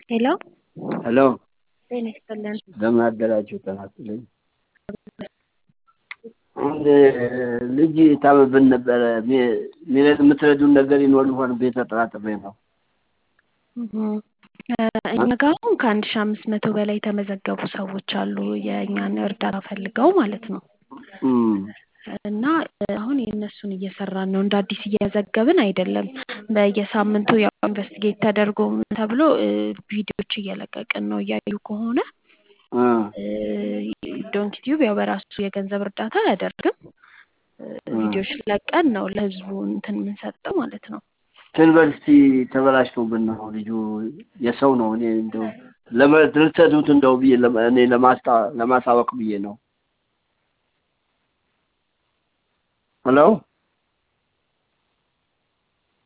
ሄሎ ሄሎ ጤና ይስጥልን። እንደምን አደራችሁ? ጤና ይስጥልኝ። አንድ ልጅ ታመብን ነበረ። የምትረዱን ነገር ይኖር ይሆን ብዬ ተጠራጥሬ ነው። እኛ ጋር አሁን ከአንድ ሺ አምስት መቶ በላይ የተመዘገቡ ሰዎች አሉ የእኛን እርዳታ ፈልገው ማለት ነው። እና አሁን የእነሱን እየሰራን ነው። እንደ አዲስ እየዘገብን አይደለም። በየሳምንቱ ያው ኢንቨስቲጌት ተደርጎ ተብሎ ቪዲዮዎች እየለቀቅን ነው። እያዩ ከሆነ ዶንኪ ቲዩብ ያው በራሱ የገንዘብ እርዳታ አያደርግም። ቪዲዮዎች ለቀን ነው ለህዝቡ እንትን የምንሰጠው ማለት ነው። ዩኒቨርሲቲ ተበላሽቶብን ነው ልጁ የሰው ነው። እኔ እንደው ልትሰዱት እንደው ብዬ እኔ ለማሳወቅ ብዬ ነው። ሄሎ